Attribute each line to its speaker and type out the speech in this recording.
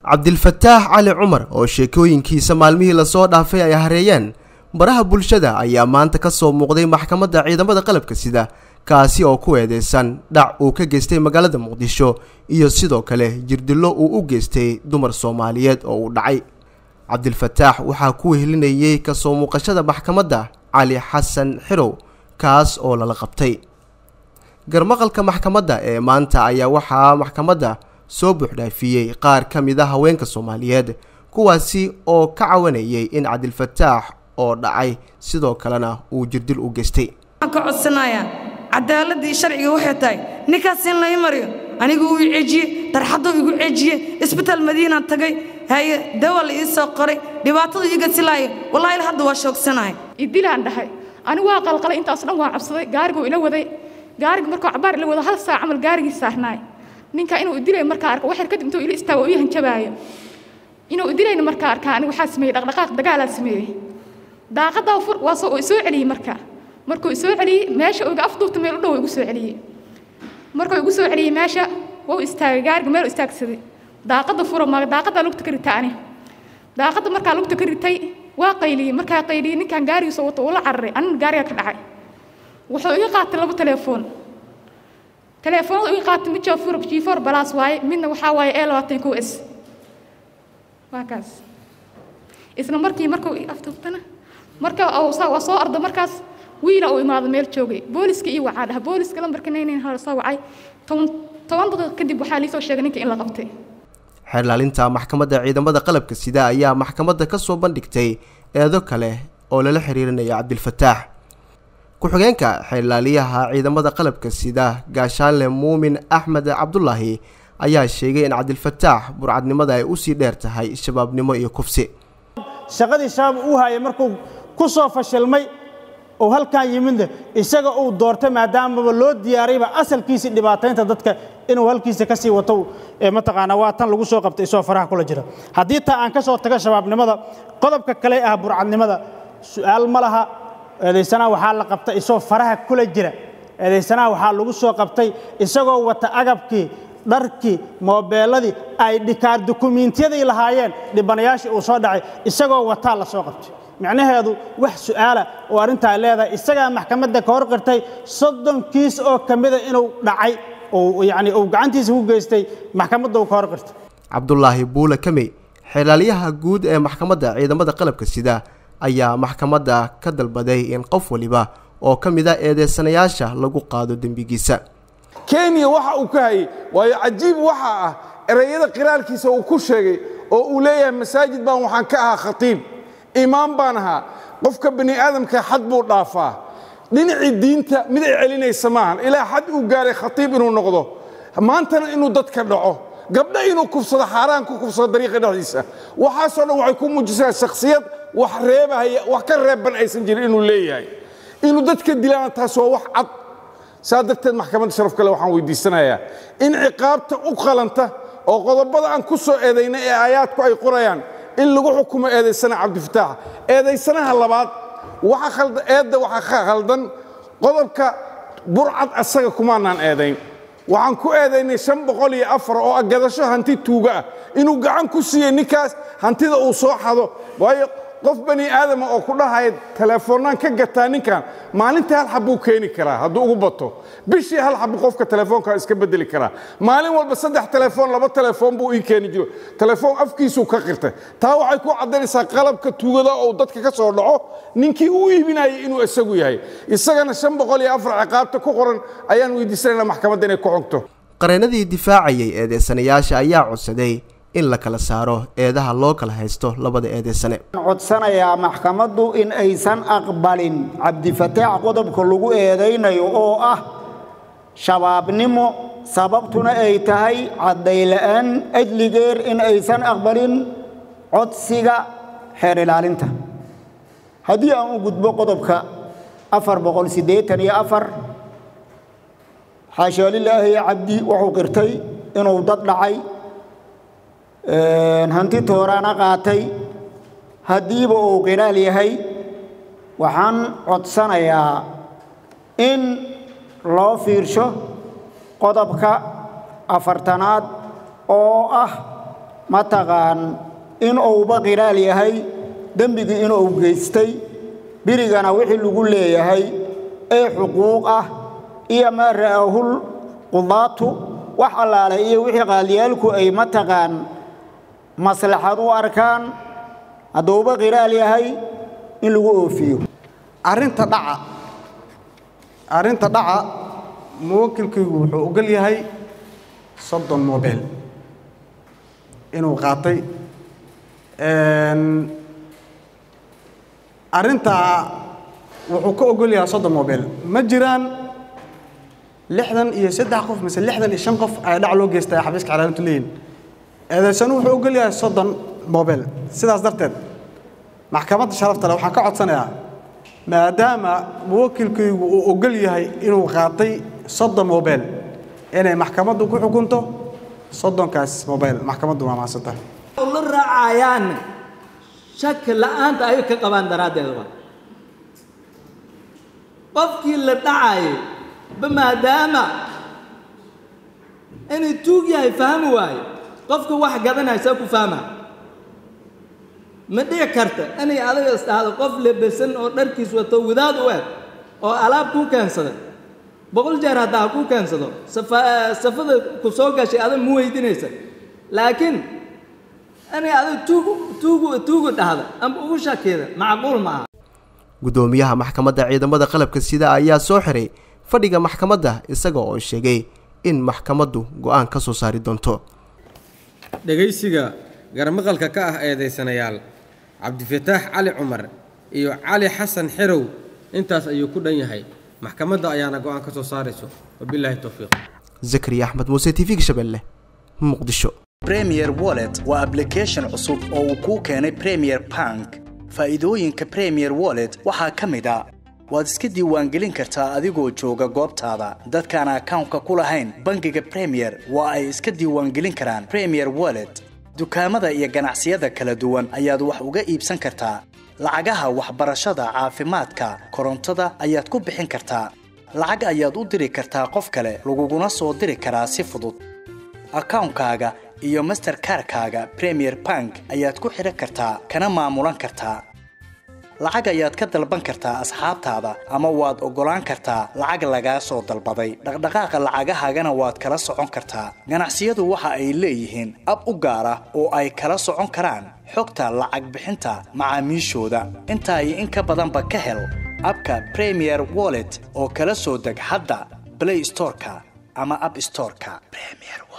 Speaker 1: cabdilfataax cali cumar oo sheekooyinkiisa maalmihii lasoo dhaafay ay hareeyeen baraha bulshada ayaa maanta ka soo muuqday maxkamadda ciidamada qalabka sida kaasi oo ku eedeysan dhac uu ka geystay magaalada muqdisho iyo sidoo kale jirdillo uu u geystay dumar soomaaliyeed oo uu dhacay cabdilfataax waxaa ku wehelinayay kasoo muuqashada maxkamadda cali xasan xirow kaas oo lala qabtay garmaqalka maxkamadda ee maanta ayaa waxaa maxkamadda soo buuxdhaafiyey qaar ka mid a haweenka soomaaliyeed kuwaasi oo ka cawanayay in cabdilfataax oo dhacay sidoo kalena uu jirdil u geystay
Speaker 2: waxaan ka codsanayaa cadaaladii sharciga waxay tahay ninkaas in lai mariyo anigu uu cejiye darxaduu igu cejiye isbitaal madiinaan tagay haye dawa la ii soo qoray dhibaatadu iiga silaayo wallaahi il hadda waa shoogsanahay
Speaker 3: idilaan dhahay anigu waa qalqalay intaas dhan waa cabsaday gaariguu ila waday gaariga markuu cabaar ila wado hal saac camal gaarigii saarnaay ninka inuu idilay markaa arko waxyar kadib intuu ila istaago ii hanjabaayo inuu idilayna markaa arkaa anigu waxaa sameeyey dhaqdhaqaaq dagaalaa sameeyey daaqadaa fur waa soo soo celiyey markaa markuu isoo celiyey meesha iga afduubta meel u dhow igu soo celiyey markuu igu soo celiyey meesha wuu istaagay gaariga meel istaagsaday daaqada furo ma daaqadaa lugta ka ritaa ani daaqada markaa lugta ka ritay waa qayliyey markaa qayliyey ninkan gaarigiisa wato ula cararay anina gaariga ka dhacay wuxuu iga qaatay laba telefoon telefoonada iga qaatay mid jaafuur jiifoor balaas waaye midna waxaa waaye ee labaatan kow s waa kaas isla markii markuu afduubtana marka waa soo orda markaas wiila uu imaado meel joogay booliska iyo wacaa dhaha booliska lambarka naynayn hala soo wacay toban daqiiq kadib waxaa liisoo sheegay ninka in la qabtay
Speaker 1: xeerlaalinta maxkamadda ciidamada qalabka sida ayaa maxkamadda ka soo bandhigtay eedo kale oo lala xiriirinaya cabdilfataax ku-xigeenka xeerlaaliyaha ciidamada qalabka sida gaashaanle muumin axmed cabdulaahi ayaa sheegay in cabdilfataax burcadnimada ay usii dheer tahay shabaabnimo iyo kufsi
Speaker 4: shaqadii shabaab uu hayay markuu ku soo fashilmay oo halkan yimidna isaga uu doortay maadaamaba loo diyaarayba asalkiisii dhibaataynta dadka inuu halkiisa ka sii wato mataqaanaa waa tan lagu soo qabtay isoo faraha kula jira haddii taa aan ka soo tago shabaabnimada qodobka kale ah burcadnimada su'aal ma laha eedaysanaha waxaa la qabtay isoo faraha kula jira eedaysanaha waxaa lagu soo qabtay isagoo wata agabkii dharkii moobeeladii ay dhikaar dukumiintiyadii lahaayeen dhibanayaashii uu soo dhacay isagoo wataa la soo qabtay micnaheedu wax su'aala oo arrintaa leedahay isagaa maxkamadda ka hor qirtay soddon kiis oo ka mida inuu dhacay oo yacni uu gacantiisa ku geystay maxkamadda uu ka hor qirtay
Speaker 1: cabdulaahi buule kamey xeelaalyaha guud ee maxkamadda ciidamada qalabka sida ayaa maxkamadda ka dalbaday in qof waliba oo ka mid a eedeysanayaasha lagu qaado dembigiisa
Speaker 5: kenya waxa uu ka hayay waayo cajiib waxa ah ereyada qiraalkiisa uu ku sheegay oo uu leeyahay masaajid baan waxaan ka ahaa khatiib imaam baan ahaa qofka bani aadamka xad buu dhaafaa dhinacii diinta mid ay celinaysa maahan ilaa xad uu gaaray khatiib inuu noqdo maantana inuu dadka dhaco gabdha inuu kufsado xaaraan ku kufsado dariiqa dhexdiisa waxaasoo dhan waxay ku muujisaa shakhsiyad wax reebahaya wax ka reebban aysan jirin inuu leeyahay inuu dadka dilaana taas waa wax cad saa darteed maxkamadda sharaf kale waxaan weydiisanayaa in ciqaabta u qalanta oo qodobada aan ku soo eedayna ee aayaadku ay qorayaan in lagu xukumo eedaysana cabdifataax eedaysanaha labaad eedda waxaa ka khaldan qodobka burcad asaga kumaanaan eedayn waxaan ku eedaynay shan boqol iyo afar oo agadasho hanti tuuga ah inuu gacan ku siiyey ninkaas hantida uu soo xado waayo qof bani aadama oo ku dhahaya telefoonnaan ka gataa ninkan maalintii hal xab buu keeni karaa hadduu ugu bato bishii hal xab qofka telefoonka iska bedeli karaa maalin walba saddex telefoon laba telefoon buu ii keeni jiro telefoon afkiisuu ka qirtay taa waxay ku caddaynaysaa qalabka tuugada oo dadka ka soo dhaco ninkii uu iibinayay inuu isagu yahay isagana shan boqol iyo afar ciqaabta ku qoran ayaan weydiisanayna maxkamadda inay ku xogto
Speaker 1: qareenadii difaacayay eedeysanayaasha ayaa codsaday in la kala saaro eedaha loo kala haysto labada eedeysane
Speaker 6: codsanayaa maxkamaddu in aysan aqbalin cabdifataax qodobka lagu eedaynayo oo ah shabaabnimo sababtuna ay tahay caddayla'aan ajligeer in aysan aqbalin codsiga xeer ilaalinta haddii aan u gudbo qodobka afar boqol siddeetan iyo afar xaashaa lilaahi cabdi wuxuu qirtay inuu dad dhacay hanti tooraana qaatay haddiiba uu qiraal yahay waxaan codsanayaa in loo fiirsho qodobka afartanaad oo ah mataqaan in uuba qiraal yahay dembigii inuu geystay birigana wixii lagu leeyahay ee xuquuq ah iyo maa ra'ahul qudaatu wax allaale iyo wixii qaaliyaalku ay mataqaan maslaxad u arkaan hadduuba qiraal yahay in lagu oofiyo
Speaker 7: arrinta dhaca arrinta dhaca muwakilkaygu wuxuu ogol yahay soddon mobel inuu qaatay arrintaa wuxuu ka ogol yahay soddon mobel ma jiraan lixdan iyo saddex qof mise lixdan iyo shan qof ayaa dhac loo geystay xafiiska xalaalintu leeyihin eedaysanu wuxuu ogol yahay soddon mobel sidaas darteed maxkamadda sharafta leh waxaan ka codsanayaa maadaama muwakilkaygu uu ogol yahay inuu qaatay soddon mobel inay maxkamaddu ku xukunto soddonkaas mobel maxkamaddu waa mahadsanta
Speaker 8: la raacayaan shaki la'aanta ay ka qabaan daraaddeed waa qofkii la dhacayay ba maadaama inay tuug yahay fahmi waayo qofka wax gadanaysaa ku fahma ma dhici karta inay adiga isdhahdo qof lebesan oo dharkiis wato wadaad u eg oo alaab kuu keensaday boqol jeer haddaa kuu keensado safada ku soo gashay adag ma weydinaysa laakiin inay adiga tuugu tuugu tuugu dhahda ama ugu shakeeda macquul maaha
Speaker 1: guddoomiyaha maxkamadda ciidamada qalabka sida ayaa soo xiray fadhiga maxkamadda isaga oo sheegay in maxkamaddu go'aan ka soo saari doonto
Speaker 9: dhegaysiga garmaqalka ka ah eedaysanayaal cabdifataax cali cumar iyo cali xasan xerow intaas ayuu ku dhan yahay maxkamadda ayaana go'aan ka soo saarayso wabilaahi towfiiq
Speaker 1: zakariya axmed muuse t v-ga shabeelle muqdisho
Speaker 10: premier wallet waa ablication cusub oo uu kuu keenay premier bank faa'iidooyinka premier wallet waxaa ka mid a waad iska diiwaangelin kartaa adigoo jooga goobtaada dadkaan akawnka ku lahayn bangiga premier waa ay iska diiwaangelin karaan premier wallet dukaamada iyo ganacsiyada kala duwan ayaad wax uga iibsan kartaa lacagaha waxbarashada caafimaadka korontada ayaad ku bixin kartaa lacag ayaad u diri kartaa qof kale laguguna soo diri karaa si fudud akawnkaaga iyo masterkarkaaga premier bank ayaad ku xidhan kartaa kana maamulan kartaa lacag ayaad ka dalban kartaa asxaabtaada ama waad oggolaan kartaa lacag lagaa soo dalbaday dhaqdhaqaaqa lacagahaagana waad kala socon kartaa ganacsiyadu waxa ay leeyihiin ab u gaar ah oo ay kala socon karaan xogta lacag bixinta macaamiishooda intaa iyo in ka badanba ka hel abka premier wallet oo kala soo deg hadda blay storeka ama ab storeka